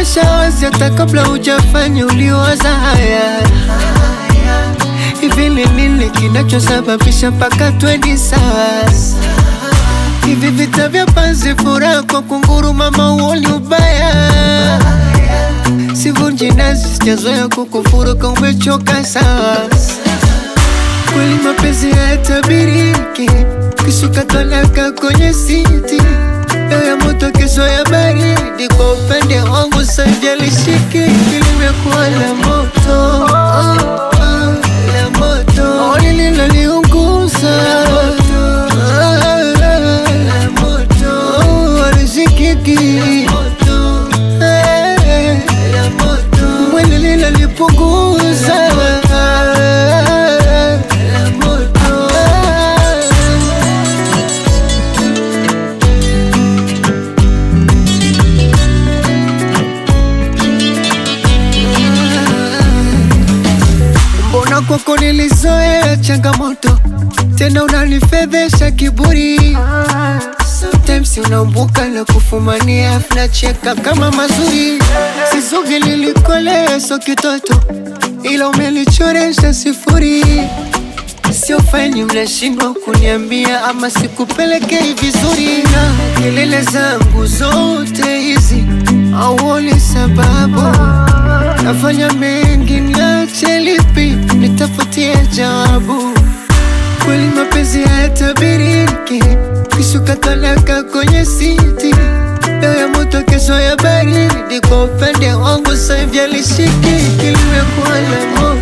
Nionyesha wazi hata kabla hujafanya uliwaza haya Hivi ni nini kinachosababisha mpaka twendi sawa Hivi vita vya panzi furaha kwa kunguru mama uoni ubaya Sivunji nazi sijazoea kukufuru ka umechoka sawa Kweli mapenzi hayatabiriki Kishuka talaka kwenye siti Leo ya moto kesho ya baridi Kwa upande wangu sajalishiki Limekuwa la moto oh, oh, La moto oh, Lililoniunguza Ah, La moto oh, Alizikiki Eh, Mwili linalipunguza La moto Mbona kwako nilizoea changamoto tena unanifedhesha kiburi Sometimes unaumbuka na kufumania nacheka kama mazuri Sizugi lilikolea so kitoto ila umelichoresha sifuri Sio faini mnashindwa kuniambia ama sikupelekei vizuri na kelele zangu zote hizi auoni sababu nafanya mengi niache lipi nitafutie jawabu kweli mapenzi hayatabiriki kishuka talaka kwenye siti leo ya moto kesho ya baridi kwa upande wangu saivya lishiki kilimekuwa la moto